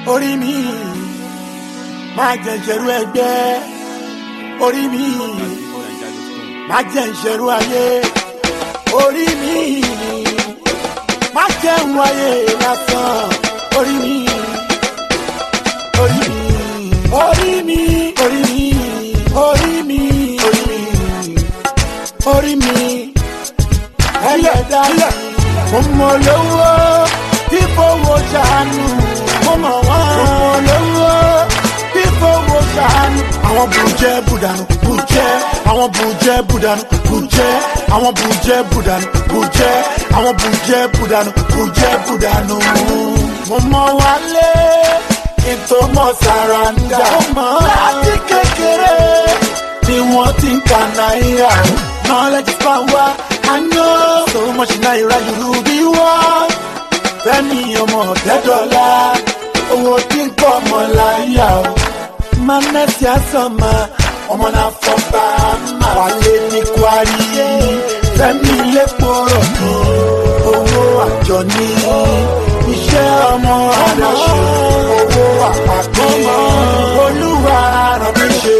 orí mi máa jẹ ìṣerú ẹgbẹ́ orí mi máa jẹ ìṣerú ayé orí mi máa jẹ ìwọ̀n ayé lásán orí mi orí mi orí mi orí mi orí mi orí mi orí mi ẹlẹ́dàá mo mọ lówó tí fowó ṣàánú mo mọ wọn mo mọ lówó tí fowó ṣàánú. àwọn bùjẹ́ bùdànù bùjẹ́ àwọn bùjẹ́ bùdànù bùjẹ́ àwọn bùjẹ́ bùdànù bùjẹ́ àwọn bùjẹ́ bùdànù bùjẹ́ bùdànù. mo mọ wálé ètò mọ sàràǹdà láti kékeré ni wọ́n ti ń ka náírà knowledge is power I know so much náírà you be one fẹ́mi ọmọ ọ̀tẹ́dọ́lá owó tí ń pọ̀ mọ́ láyà o manẹ́sì àsọ̀mà ọmọ náà fọ́nbà má wálé ní kwari fẹ́mi lẹ́kọ̀ọ́ mi owó àjọ ní iṣẹ́ ọmọ adáṣe owó àpapọ̀ olúwa ràn mí ṣe.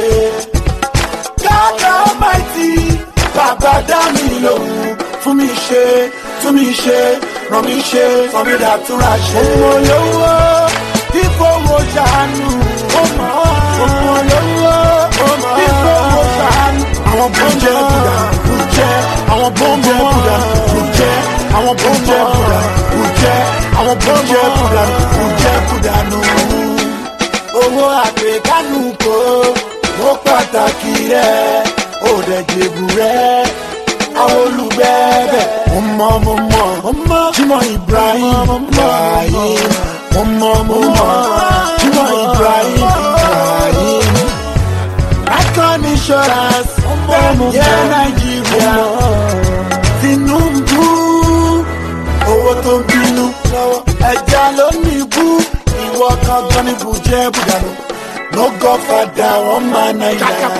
God Almighty bàbá dá mi lòun fún mi ṣe tún mi ṣe ràn mí ṣe sọ mi dàtúrà ṣe. ọmọ olówó tí fowó ṣàánú ọmọ olówó tí fowó ṣàánú. àwọn bùjẹ́ bùdà bùjẹ́ àwọn bùjẹ́ bùdà bùjẹ́ àwọn bùjẹ́ bùdà bùjẹ́ àwọn bùjẹ́ bùdà bùjẹ́ bùdà nù. owó àgbékánu kò ó pàtàkì rẹ̀ ó dẹ̀ jẹ̀bù rẹ̀ àwọn olùgbẹ́bẹ̀. mo mọ mo mọ mo mọ Jimoh Ibrahim Ibrahim mo mọ mo mọ Jimoh Ibrahim Ibrahim. Icon insurance yẹ Nàìjíríà Tinubu owó tó ń bínú ẹja ló ní ibú ìwọ kankan ní bùjẹ́ bùdànù no godfather wọn máa nàìjíríà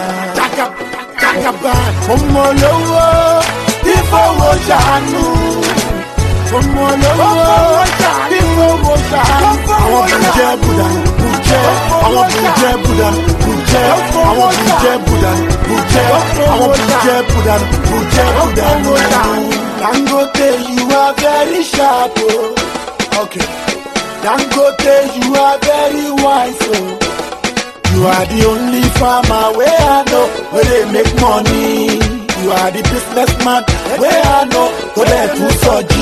jagaba mo mọ lówó tí fowó ṣàánú mo mọ lówó tí fowó ṣàánú. àwọn bùjẹ́ bùdà bùjẹ́ àwọn bùjẹ́ bùdà bùjẹ́ àwọn bùjẹ́ bùdà bùjẹ́ àwọn bùjẹ́ bùdà bùjẹ́ bùdà nù. dangote you are very sharp o. Oh. Okay. dangote you are very wise o. Oh. You are the only farmer where I know where they make money. You are the businessman where I know where they put soji.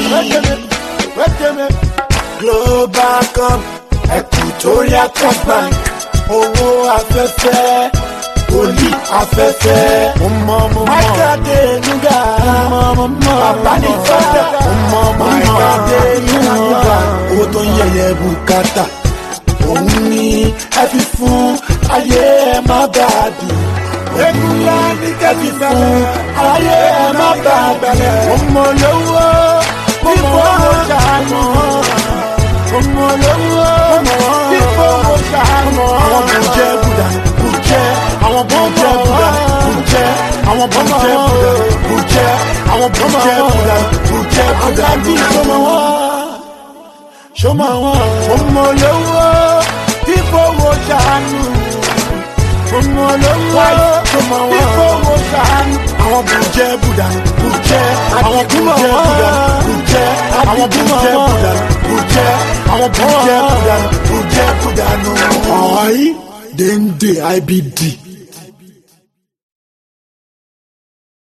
Global Cup, Equatorial Trust Bank, owó afẹ́fẹ́, olí afẹ́fẹ́. Mo mọ mo mọ. Máìkàdé Nuga. Mo mọ mo mọ. Bàbá ní fọ́dà. Mo mọ mo mọ. Máìkàdé Nuga. Owó tó ń yẹyẹ bùkátà òun ni ẹ fi fún ayé ẹ má bà á dùn. Egunla ní kẹ́fì fún ayé ẹ má bà á gbẹ̀lẹ̀. Mo mọ lówó, mo mọ owó ṣàánú. Mo mọ lówó, tí fowó ṣàánú. Àwọn bùjẹ́ bùdà bùjẹ́, àwọn bùjẹ́ bùdà bùjẹ́, àwọn bùjẹ́ bùdà bùjẹ́, àwọn bùjẹ́ bùdà bùjẹ́ bùdà. Alájí sọmọ wọn, sọmọ wọn, mo mọ lówó tí fowó ṣàánú. Ọmọ olówó tí fowó ṣàánú. Àwọn bùjẹ́ bùdà bùjẹ́ àwọn bùjẹ́ bùdà bùjẹ́ àwọn bùjẹ́ bùdà bùjẹ́ àwọn bùjẹ́ bùdà bùjẹ́ bùdà nù. Ọ̀hún, dèndé IBD.